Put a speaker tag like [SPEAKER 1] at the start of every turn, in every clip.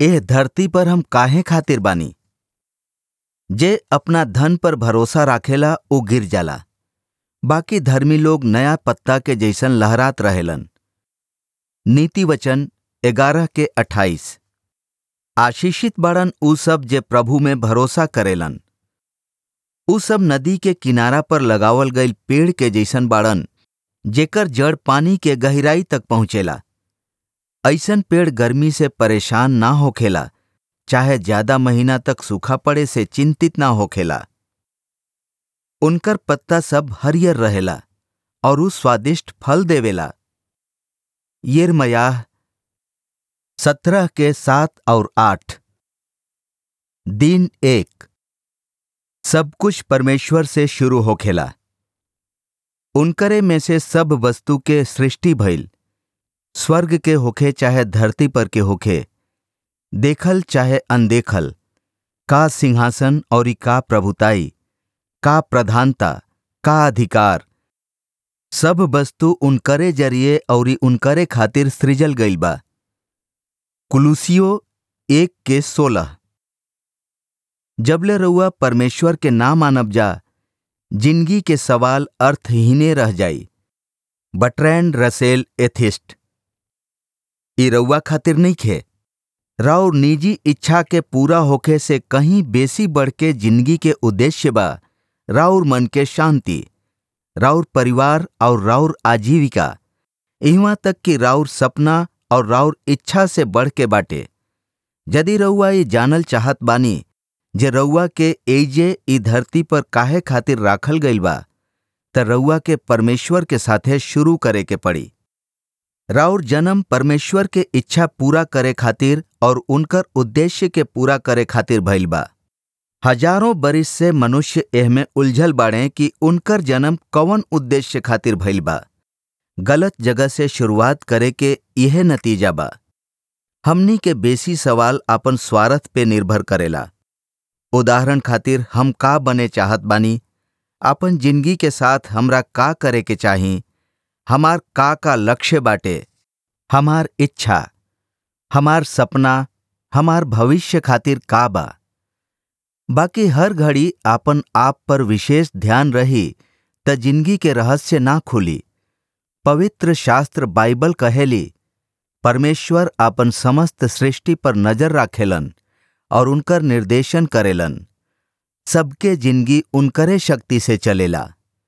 [SPEAKER 1] एह धरती पर हम काहे खातिर बानी जे अपना धन पर भरोसा राखेला उ गिर जाला बाकी धर्मी लोग नया पत्ता के जैसन लहरात रहेलन नीति वचन ग्यारह के अट्ठाईस आशीषित बड़न उ सब जे प्रभु में भरोसा करेलन उ सब नदी के किनारा पर लगावल गईल पेड़ के जैसन बाड़न जेकर जड़ पानी के गहराई तक पहुंचेला ऐसन पेड़ गर्मी से परेशान ना होखेला चाहे ज्यादा महीना तक सूखा पड़े से चिंतित ना होखेला उनकर पत्ता सब हरियर रहेला और उ स्वादिष्ट फल देवेला यिर्मयाह सत्रह के सात और आठ दिन एक सब कुछ परमेश्वर से शुरू होखेला उनकरे में से सब वस्तु के सृष्टि भइल स्वर्ग के होखे चाहे धरती पर के होखे देखल चाहे अनदेखल का सिंहासन और का प्रभुताई का प्रधानता का अधिकार सब वस्तु उनकरे जरिए और उनकरे खातिर सृजल गईल बा कुलूसियो एक के सोलह जबले रउआ परमेश्वर के ना मानब जा जिंदगी के सवाल अर्थहीने रह जाई बट्रैंड रसेल एथिस्ट ई रउआ खातिर नहीं खे राउर निजी इच्छा के पूरा होखे से कहीं बेसी बढ़ के जिंदगी के उद्देश्य बा राउर मन के शांति राउर परिवार और राउर आजीविका इहवा तक कि राउर सपना और राउर इच्छा से बढ़ के बाटे यदि रउआ ये जानल चाहत बानी जे रउआ के एजे ई धरती पर काहे खातिर राखल गईल बा त रउआ के परमेश्वर के साथे शुरू करे के पड़ी राउर जन्म परमेश्वर के इच्छा पूरा करे खातिर और उनकर उद्देश्य के पूरा करे खातिर भइल बा हजारों बरिस से मनुष्य एहमे उलझल बाड़े कि उनकर जन्म कौन उद्देश्य खातिर भइल बा गलत जगह से शुरुआत करे के यह नतीजा बा हमनी के बेसी सवाल अपन स्वार्थ पे निर्भर करेला उदाहरण खातिर हम का बने चाहत बानी अपन जिंदगी के साथ हमरा का करे के चाही हमार का का लक्ष्य बाटे हमार इच्छा हमार सपना हमार भविष्य खातिर का बा बाकी हर घड़ी आपन आप पर विशेष ध्यान रही त जिंदगी के रहस्य ना खुली पवित्र शास्त्र बाइबल कहेली परमेश्वर आपन समस्त सृष्टि पर नजर राखेलन और उनकर निर्देशन करेलन सबके जिंदगी उनकरे शक्ति से चलेला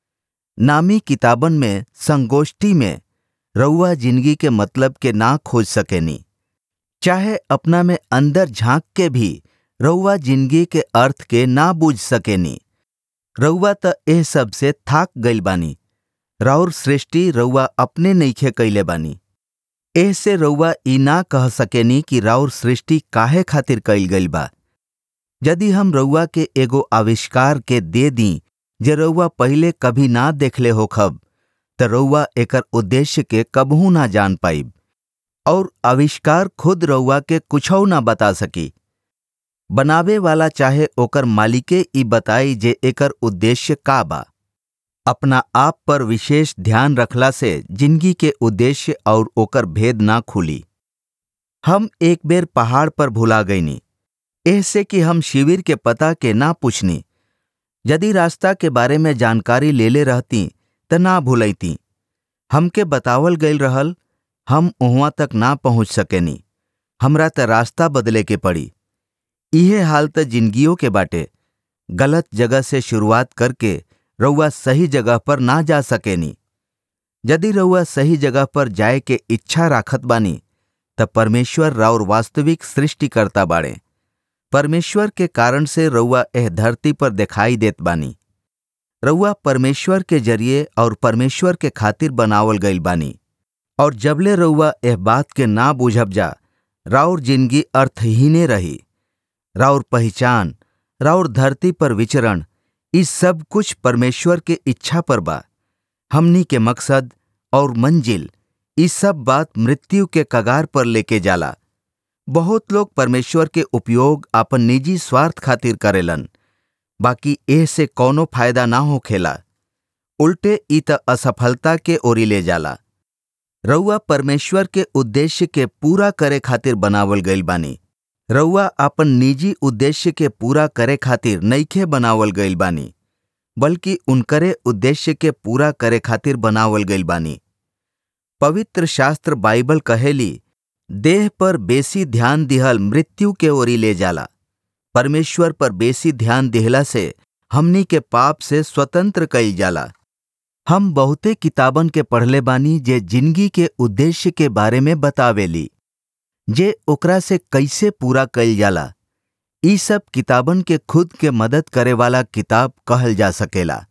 [SPEAKER 1] नामी किताबन में संगोष्ठी में रउआ जिंदगी के मतलब के ना खोज सकेनी चाहे अपना में अंदर झांक के भी रउआ जिंदगी के अर्थ के ना बूझ सकेनी रउआ त एह सब से थाक गईल बानी राउर सृष्टि रउआ अपने नईखे कैले बानी एह से रउआ ई ना कह सकेनी कि राउर सृष्टि काहे खातिर कईल गईल बा यदि हम रउआ के एगो आविष्कार के दे दी जे रउआ पहिले कभी ना देखले होखब त रउआ एकर उद्देश्य के कबहू ना जान पाइब और आविष्कार खुद रउआ के कुछौ ना बता सकी बनावे वाला चाहे ओकर मालिके ई बताई जे एकर उद्देश्य का बा अपना आप पर विशेष ध्यान रखला से जिंदगी के उद्देश्य और ओकर भेद ना खुली हम एक बेर पहाड़ पर भुला गईनी ऐसे कि हम शिविर के पता के ना पूछनी यदि रास्ता के बारे में जानकारी लेले रहती त ना भूलैती हमके बतावल गईल रहल हम उहवा तक ना पहुंच सकेनी हमरा त रास्ता बदले के पड़ी इहे हाल त जिंदगियों के बाटे गलत जगह से शुरुआत करके रउआ सही जगह पर ना जा सकेनी यदि रउआ सही जगह पर जाए के इच्छा राखत बानी त परमेश्वर राउर वास्तविक सृष्टिकर्ता बाड़े परमेश्वर के कारण से रउआ एह धरती पर दिखाई देत बानी रउआ परमेश्वर के जरिए और परमेश्वर के खातिर बनावल गईल बानी और जबले रउआ एह बात के ना बूझब जा राउर जिंदगी अर्थहीने रही राउर पहचान राउर धरती पर विचरण इस सब कुछ परमेश्वर के इच्छा पर बा हमनी के मकसद और मंजिल इस सब बात मृत्यु के कगार पर लेके जाला बहुत लोग परमेश्वर के उपयोग अपन निजी स्वार्थ खातिर करेलन बाकी एह से कौनो फायदा ना होखेला उल्टे ई त असफलता के ओरी ले जाला रउआ परमेश्वर के उद्देश्य के पूरा करे खातिर बनावल गईल बानी रउआ अपन निजी उद्देश्य के पूरा करे खातिर नईखे बनावल गईल बानी बल्कि उनकरे उद्देश्य के पूरा करे खातिर बनावल गईल बानी पवित्र शास्त्र बाइबल कहेली देह पर बेसी ध्यान दिहल मृत्यु के ओरी ले जाला परमेश्वर पर बेसी ध्यान दिहला से हमनी के पाप से स्वतंत्र कईल जाला हम बहुते किताबन के पढ़ले बानी जे जिंदगी के उद्देश्य के बारे में बतावेली जे ओकरा से कैसे पूरा कईल जाला ई सब किताबन के खुद के मदद करे वाला किताब कहल जा सकेला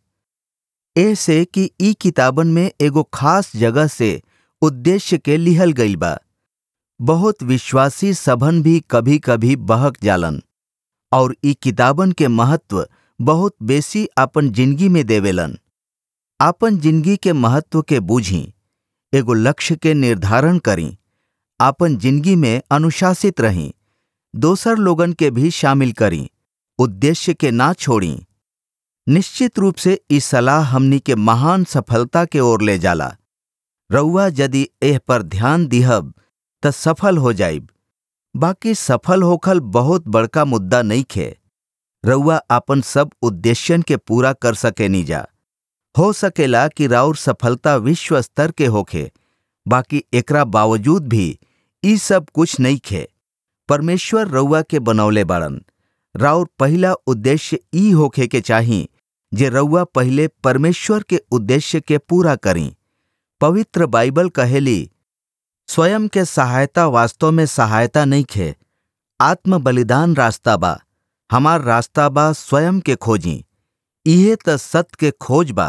[SPEAKER 1] ऐसे कि ई किताबन में एगो खास जगह से उद्देश्य के लिहल गईल बा बहुत विश्वासी सभन भी कभी कभी बहक जालन और ई किताबन के महत्व बहुत बेसी अपन जिंदगी में देवेलन आपन जिंदगी के महत्व के बूझी एगो लक्ष्य के निर्धारण करी आपन जिंदगी में अनुशासित रही दोसर लोगन के भी शामिल करी उद्देश्य के ना छोड़ी निश्चित रूप से इस सलाह हमनी के महान सफलता के ओर ले जाला रउआ यदि एह पर ध्यान दिहब त सफल हो जाइब बाकी सफल होखल बहुत बड़का मुद्दा नहीं खे रउआ अपन सब उद्देश्यन के पूरा कर सके नीजा हो सकेला कि राउर सफलता विश्व स्तर के होखे बाकी एकरा बावजूद भी ई सब कुछ नहीं खे परमेश्वर रउआ के बनौले बाड़न राउर पहला उद्देश्य ई होखे के चाही जे रउआ पहले परमेश्वर के उद्देश्य के पूरा करी पवित्र बाइबल कहेली स्वयं के सहायता वास्तव में सहायता नहीं खे आत्म बलिदान रास्ता बा हमार रास्ता बा स्वयं के खोजी इहे त सत्य के खोज बा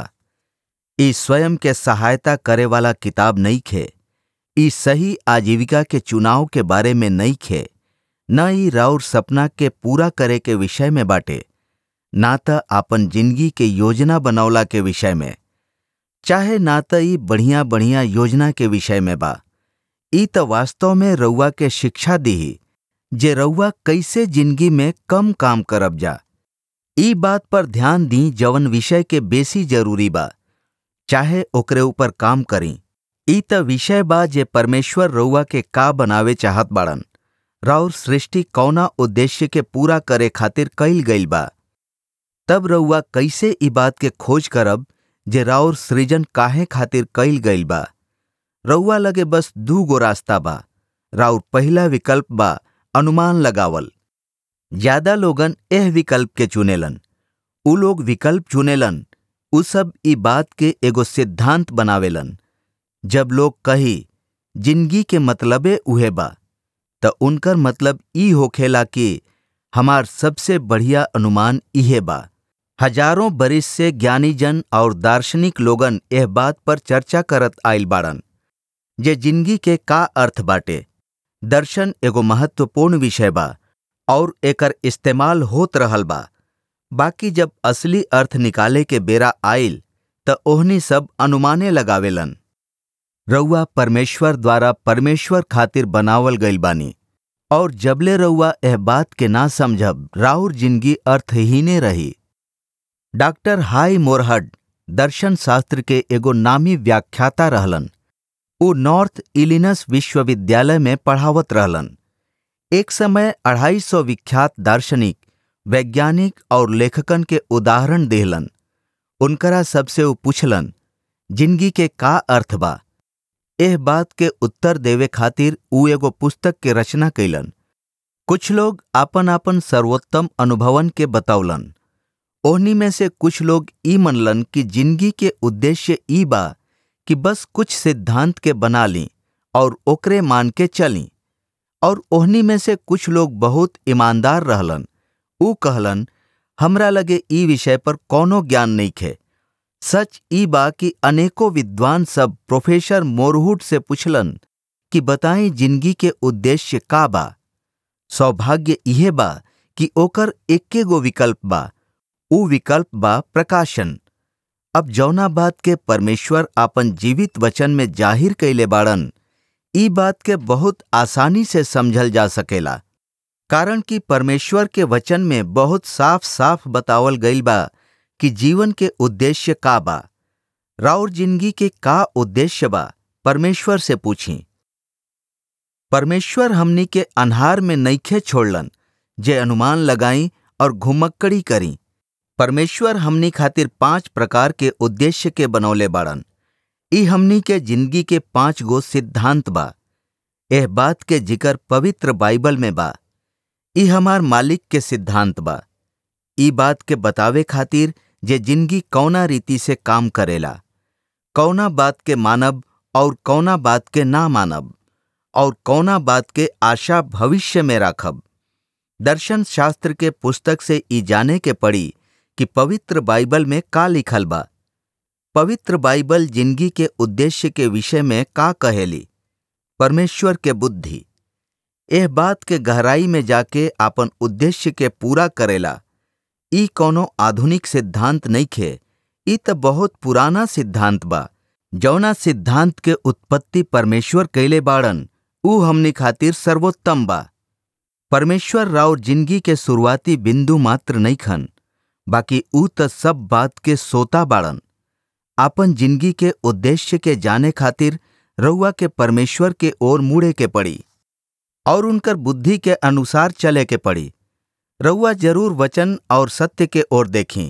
[SPEAKER 1] ई स्वयं के सहायता करे वाला किताब नहीं खे ई सही आजीविका के चुनाव के बारे में नहीं खे न ई राउर सपना के पूरा करे के विषय में बाटे ना त आपन जिंदगी के योजना बनौला के विषय में चाहे ना त ई बढ़िया बढ़िया योजना के विषय में बा ई त वास्तव में रउआ के शिक्षा दीही जे रउआ कैसे जिंदगी में कम काम करब जा ई बात पर ध्यान दी जवन विषय के बेसी जरूरी बा चाहे ओकरे ऊपर काम करी ई त विषय बा जे परमेश्वर रउआ के का बनावे चाहत बाड़न राउर सृष्टि कौना उद्देश्य के पूरा करे खातिर कईल गईल बा तब रउआ कैसे ई बात के खोज करब जे राउर सृजन काहे खातिर कईल गईल बा रउआ लगे बस दू गो रास्ता बा राउर पहला विकल्प बा अनुमान लगावल ज्यादा लोगन एह विकल्प के चुनेलन उ लोग विकल्प चुनेलन उ सब ई बात के एगो सिद्धांत बनावेलन जब लोग कही जिंदगी के मतलबे उहे बा त उनकर मतलब ई होखेला कि हमार सबसे बढ़िया अनुमान इहे बा हजारों बरिस से ज्ञानी जन और दार्शनिक लोगन एह बात पर चर्चा करत आइल बाड़न जे जिंदगी के का अर्थ बाटे दर्शन एगो महत्वपूर्ण विषय बा और एकर इस्तेमाल होत रहल बा बाकी जब असली अर्थ निकाले के बेरा आइल त ओहनी सब अनुमाने लगावेलन रउआ परमेश्वर द्वारा परमेश्वर खातिर बनावल गईल बानी और जबले रउआ एह बात के ना समझब राउर जिंदगी अर्थहीने रही डॉक्टर हाई मोरहड दर्शन शास्त्र के एगो नामी व्याख्याता रहलन उ नॉर्थ इलिनस विश्वविद्यालय में पढ़ावत रहलन एक समय अढ़ाई सौ विख्यात दार्शनिक वैज्ञानिक और लेखकन के उदाहरण देहलन उनकरा सबसे उ पूछलन जिंदगी के का अर्थ बा एह बात के उत्तर देवे खातिर उ एगो पुस्तक के रचना कैलन कुछ लोग आपन आपन सर्वोत्तम अनुभवन के बतौलन ओहनी में से कुछ लोग ई मनलन कि जिंदगी के उद्देश्य ई बा कि बस कुछ सिद्धांत के बना ली और ओकरे मान के चली और ओहनी में से कुछ लोग बहुत ईमानदार रहलन ऊ कहलन हमरा लगे ई विषय पर कौनो ज्ञान नहीं खे सच ई बा कि अनेकों विद्वान सब प्रोफेसर मोरहुट से पूछलन कि बताई जिंदगी के उद्देश्य का बा सौभाग्य इहे बा कि ओकर एक्के गो विकल्प बा ऊ विकल्प बा प्रकाशन अब जौना बात के परमेश्वर आपन जीवित वचन में जाहिर कैले बाड़न ई बात के बहुत आसानी से समझल जा सकेला कारण कि परमेश्वर के वचन में बहुत साफ साफ बतावल गईल बा कि जीवन के उद्देश्य का बा राउर जिंदगी के का उद्देश्य बा परमेश्वर से पूछी परमेश्वर हमनी के अन्हार में नईखे छोड़लन जे अनुमान लगाई और घुमक्कड़ी करी परमेश्वर हमनी खातिर पांच प्रकार के उद्देश्य के बनौले बाड़न ई हमनी के जिंदगी के पांच गो सिद्धांत बा एह बात के जिक्र पवित्र बाइबल में बा ई हमार मालिक के सिद्धांत बा ई बात के बतावे खातिर जे जिंदगी कौना रीति से काम करेला कौना बात के मानब और कौना बात के ना मानब और कौना बात के आशा भविष्य में राखब दर्शन शास्त्र के पुस्तक से ई जाने के पड़ी कि पवित्र बाइबल में का लिखल बा पवित्र बाइबल जिंदगी के उद्देश्य के विषय में का कहेली परमेश्वर के बुद्धि एह बात के गहराई में जाके आपन उद्देश्य के पूरा करेला ई कोनो आधुनिक सिद्धांत नइखे ई त बहुत पुराना सिद्धांत बा जौना सिद्धांत के उत्पत्ति परमेश्वर कैले बाड़न ऊ हमनी खातिर सर्वोत्तम बा परमेश्वर राव जिंदगी के शुरुआती बिंदु मात्र नइखन बाकी ऊ त सब बात के सोता बाड़न आपन जिंदगी के उद्देश्य के जाने खातिर रउआ के परमेश्वर के ओर मुड़े के पड़ी और उनकर बुद्धि के अनुसार चले के पड़ी रउआ जरूर वचन और सत्य के ओर देखें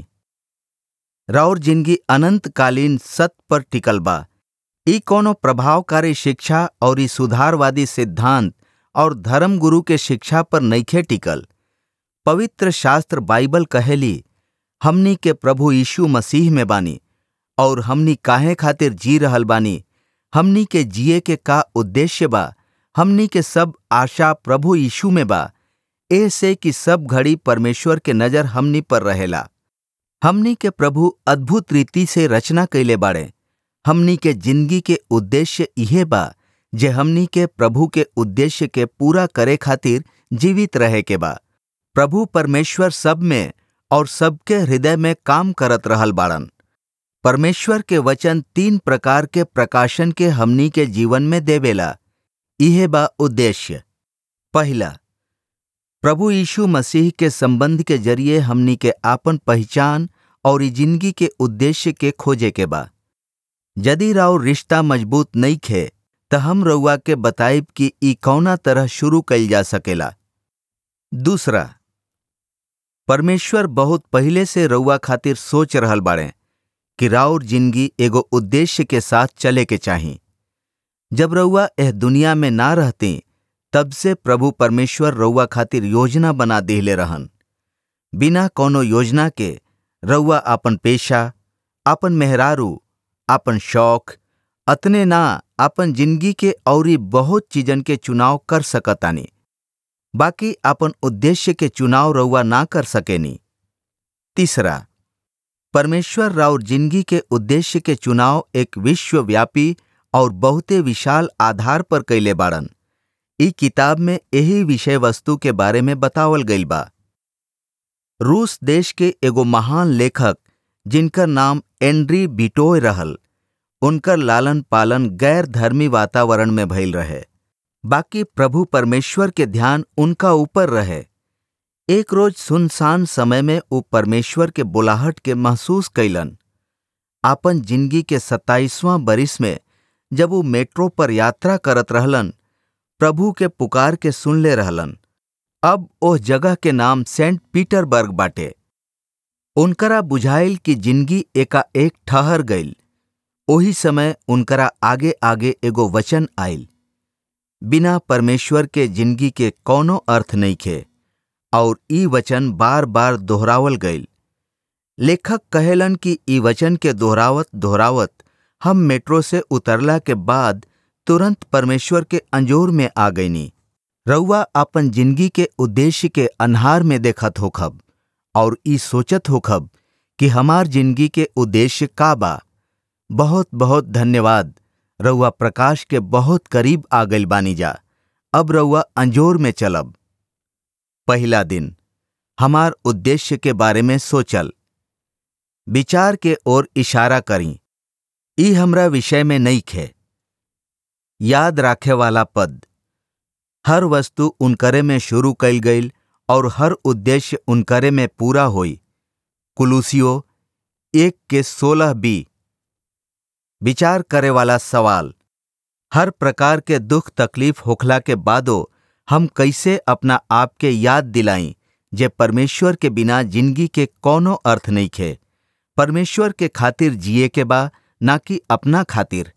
[SPEAKER 1] राउर जिंदगी अनंतकालीन सत्य पर टिकल बा ई कोनो प्रभावकारी शिक्षा और ई सुधारवादी सिद्धांत और धर्म गुरु के शिक्षा पर नइखे टिकल पवित्र शास्त्र बाइबल कहेली हमनी के प्रभु यीशु मसीह में बानी और हमनी काहे खातिर जी रहल बानी हमनी के जिए के का उद्देश्य बा हमनी के सब आशा प्रभु यीशु में बा ऐसे कि सब घड़ी परमेश्वर के नजर हमनी पर रहेला हमनी के प्रभु अद्भुत रीति से रचना कैले बाड़े हमनी के जिंदगी के उद्देश्य इहे बा जे हमनी के प्रभु के उद्देश्य के पूरा करे खातिर जीवित रहे के बा प्रभु परमेश्वर सब में और सबके हृदय में काम करत रहल बाड़न परमेश्वर के वचन तीन प्रकार के प्रकाशन के हमनी के जीवन में देवेला इहे बा उद्देश्य पहला प्रभु यीशु मसीह के संबंध के जरिए हमनी के आपन पहचान और ई जिंदगी के उद्देश्य के खोजे के बा यदि राव रिश्ता मजबूत नहीं खे त हम रउआ के बताइब कि ई कौना तरह शुरू कइल जा सकेला दूसरा परमेश्वर बहुत पहले से रउआ खातिर सोच रहल बाड़े कि राउर जिंदगी एगो उद्देश्य के साथ चले के चाही जब रउआ एह दुनिया में ना रहती तब से प्रभु परमेश्वर रउआ खातिर योजना बना देहले रहन बिना कोनो योजना के रउआ आपन पेशा आपन मेहरारू आपन शौक अतने ना आपन जिंदगी के औरी बहुत चीजन के चुनाव कर सकतानी बाकी आपन उद्देश्य के चुनाव रउआ ना कर सकेनी तीसरा परमेश्वर राउर जिंदगी के उद्देश्य के चुनाव एक विश्वव्यापी और बहुते विशाल आधार पर कैले बाड़न ई किताब में यही विषय वस्तु के बारे में बतावल गईल बा रूस देश के एगो महान लेखक जिनकर नाम एंड्री बिटोय रहल उनकर लालन पालन गैर धर्मी वातावरण में भइल रहे बाकी प्रभु परमेश्वर के ध्यान उनका ऊपर रहे एक रोज सुनसान समय में वो परमेश्वर के बुलाहट के महसूस कैलन आपन जिंदगी के सत्ताईसवां बरिस में जब वो मेट्रो पर यात्रा करत रहलन प्रभु के पुकार के सुनले रहलन अब ओह जगह के नाम सेंट पीटरबर्ग बाटे उनकरा बुझाइल कि जिंदगी एका एक ठहर गईल ओही समय उनकरा आगे आगे एगो वचन आइल बिना परमेश्वर के जिंदगी के कौनो अर्थ नहीं खे और ई वचन बार बार दोहरावल गईल लेखक कहेलन कि ई वचन के दोहरावत दोहरावत हम मेट्रो से उतरला के बाद तुरंत परमेश्वर के अंजोर में आ गईनी रउआ अपन जिंदगी के उद्देश्य के अन्हार में देखत होखब और ई सोचत होखब कि हमार जिंदगी के उद्देश्य का बा बहुत बहुत धन्यवाद रउआ प्रकाश के बहुत करीब आ गइल बानी जा अब रउआ अंजोर में चलब पहला दिन हमार उद्देश्य के बारे में सोचल विचार के ओर इशारा करी ई हमरा विषय में नहीं खे याद राखे वाला पद हर वस्तु उनकरे में शुरू कइल गईल और हर उद्देश्य उनकरे में पूरा होई कुलूसियो एक के सोलह बी विचार करे वाला सवाल हर प्रकार के दुख तकलीफ होखला के बादो हम कैसे अपना आप के याद दिलाई जे परमेश्वर के बिना जिंदगी के कोनो अर्थ नहीं खे परमेश्वर के खातिर जिए के बा ना कि अपना खातिर